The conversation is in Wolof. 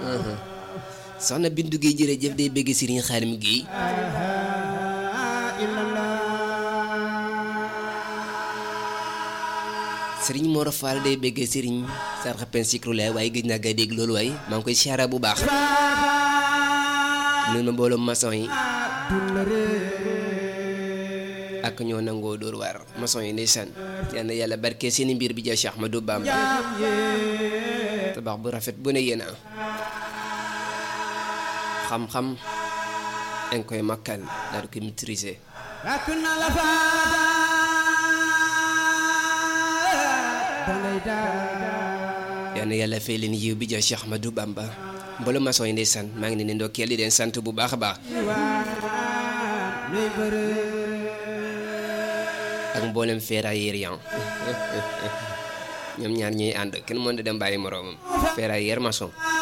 soxna Bindu Guèye jërëjëf day bëgg Serigne Xaalim Guèye Serigne Mor Fall day bëgg Serigne Sarxa Pen Sikrulaay waaye gëj naa gay dégg loolu waaye maa ngi koy siyaara bu baax noonu ma mbooloo maçon yi ak ñoo nangoo dóor waar maçon yi ndeysaan yal na yàlla barke seeni mbir bi ja Cheikh Ahmadou Bamba tabax bu rafet bu ne yéena xam-xam dañ koy makkal daal di koy maîtriser yal na yàlla fay leen yiw bi ja Cheikh Ahmadou Bamba mbooloo maçon yi ndeysaan maa ngi leen di ndokkeel di leen sant bu baax a baax ak mboolem ferrailleur yan ñoom ñaar ñuy ànd kenn mën da dem bàyyi moroomam ferrailleur maçon